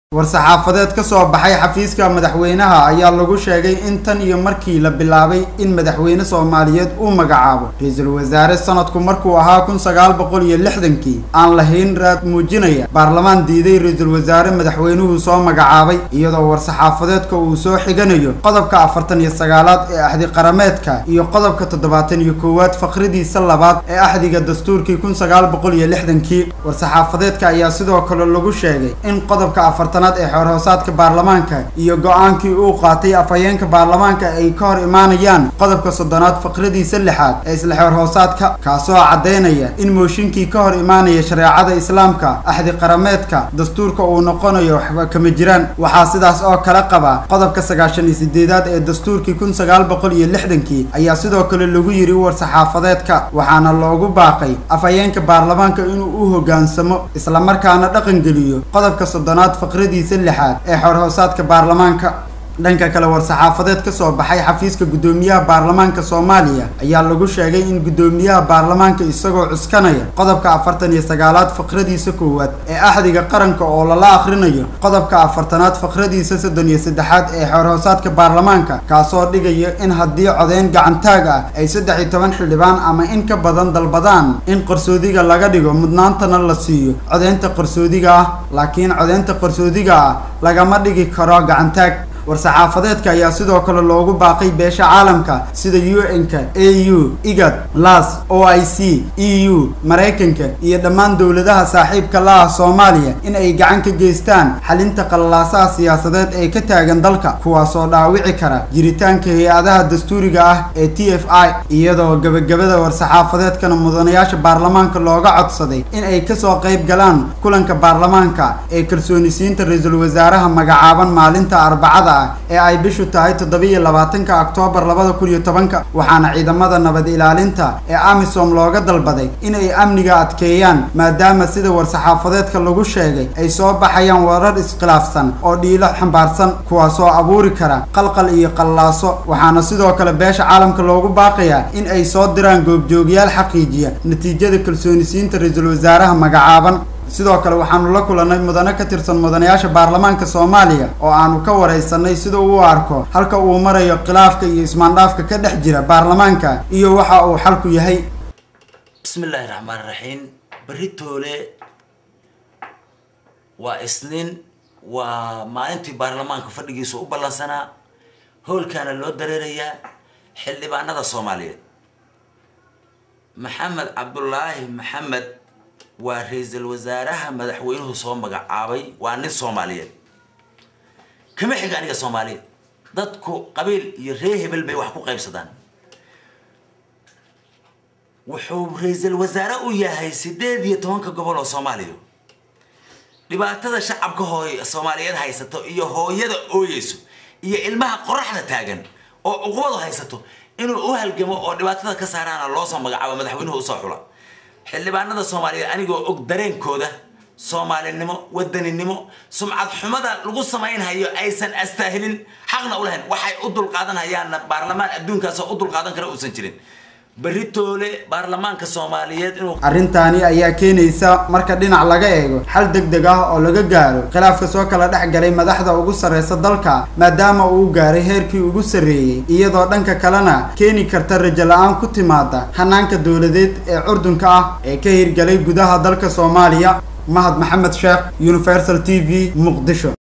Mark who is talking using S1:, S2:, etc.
S1: war-saxaafadeed ka soo baxay xafiiska madaxweynaha ayaa lagu sheegay in tan iyo markii la bilaabay in madaxweyne soomaaliyeed uu magacaabo ra-iisul wasaare sanadku markuu ahaa kun sagaal boqol iyo lixdankii aan lahayn raad muujinaya baarlamaan diiday ra-iisul wasaare madaxweynuhu soo magacaabay iyadoo war-saxaafadeedka uu soo xiganayo qodobka afartan iyo sagaalaad ee axdi qarameedka iyo qodobka toddobaatan iyo koowaad faqridiisa labaad ee axdiga dastuurkii kun sagaal boqol iyo lixdankii war-saxaafadeedka ayaa sidoo kale lagu sheegay in qodobka afartanaad ee xoorhoosaadka baarlamaanka iyo go-aankii uu qaatay afhayeenka baarlamaanka ay ka hor imaanayaan qodobka soddonaad faqradiisa lixaad ee isla xoorhoosaadka kaasoo caddaynaya in mooshinkii ka hor imaanaya shareecada islaamka axdi qarameedka dastuurka uu noqonayo waxba kama jiraan waxaa sidaas oo kale qaba qodobka sagaashan iyo sideedaad ee dastuurkii kun sagaal boqol iyo lixdankii ayaa sidoo kale lagu yiri war-saxaafadeedka waxaana loogu baaqay afhayeenka baarlamaanka inuu u hoggaansamo islamarkaana dhaqangeliyo qodobka soddonaad faqradiisa lixaad ee xorhoosaadka baarlamaanka dhanka kale war-saxaafadeed ka soo baxay xafiiska guddoomiyaha baarlamaanka soomaaliya ayaa lagu sheegay in guddoomiyaha baarlamaanka isagoo cuskanaya qodobka afartan iyo sagaalaad faqradiisa koowaad ee axdiga qaranka oo lala akhrinayo qodobka afartanaad faqradiisa soddon iyo saddexaad ee xorhoosaadka baarlamaanka kaasoo dhigaya in haddii codeyn gacantaag ah ay saddex iyo toban xildhibaan ama in ka badan dalbadaan in qarsoodiga laga dhigo mudnaantana la siiyo codeynta qarsoodiga ah laakiin codeynta qarsoodiga ah lagama dhigi karo gacantaag war-saxaafadeedka ayaa sidoo kale loogu baaqay beesha caalamka sida u n-ka a u igad las o i c e u maraykanka iyo dhammaan dowladaha saaxiibka la ah soomaaliya in ay gacan ka geystaan xalinta qallalaasaha siyaasadeed ee ka taagan dalka kuwaasoo dhaawici kara jiritaanka hay-adaha dastuuriga ah ee t f i iyadoo gebagabada war-saxaafadeedkana mudanayaasha baarlamaanka looga codsaday in ay kasoo qayb galaan kulanka baarlamaanka ee kalsoonisiinta ra-iisul wasaaraha magacaaban maalinta arbacada ee ay bishu tahay toddobiiyo labaatanka oktoobar labada kun iyo tobanka waxaana ciidamada nabad ilaalinta ee amisom looga dalbaday inay amniga adkeeyaan maadaama sida war-saxaafadeedka lagu sheegay ay soo baxayaan warar iskhilaafsan oo dhiilo xambaarsan kuwaasoo abuuri kara qalqal iyo qallaaso waxaana sidoo kale beesha caalamka loogu baaqayaa in ay soo diraan goobjoogyaal xaqiijiya natiijada kalsoonisiinta ra-iisul wasaaraha magacaaban sidoo kale waxaanu la kulannay mudane ka tirsan mudanayaasha baarlamaanka soomaaliya oo aanu ka waraysanay sida uu u arko halka uu marayo khilaafka iyo ismaandhaafka ka dhex jira baarlamaanka iyo waxa uu xalku yahay
S2: bismi illaahi raxmaan raxiim berri toole waa isniin waa maalintii baarlamaanka fadhigiisa u ballansanaa howlkaana loo dareerayaa xildhibaanada soomaaliyeed maxamed cabdulaahi maxamed waa ra-iisul wasaaraha madaxweynuhu soo magacaabay waa nin soomaaliyeed kama xiga aniga soomaaliyeed dadku qabiil iyo ree hebel bay wax ku qaybsadaan wuxuu ra-iisul wasaare u yahay sideed iyo tobanka gobol oo soomaaliya dhibaatada shacabka hooy soomaaliyeed haysato iyo hooyada ooyeyso iyo ilmaha qoraxda taagan oo uqubadu haysato inuu u halgamo oo dhibaatada ka saaraana loo soo magacaabo madaxweynuhu usoo xula xildhibaanada soomaaliyeed anigoo og dareenkooda soomaalinimo wadaninimo sumcad xumada lagu samaynhayo aysan astaahilin xaqna u lahayn waxay u dulqaadanhayaanna baarlamaan adduunkaasoo u dulqaadan kara uusan jirin berri toole baarlamaanka soomaaliyeed inuu
S1: arrintaani ayaa keenaysa marka dhinac laga eego xal deg deg ah oo laga gaaro khilaafka soo kala dhex galay madaxda ugu sarreysa dalka maadaama uu gaaray heerkii ugu sarreeyey iyadoo dhanka kalena keeni karta rajo la-aan ku timaada hanaanka dowladeed ee curdunka ah ee ka hirgalay gudaha dalka soomaaliya mahad maxamed sheekh universal t v muqdisho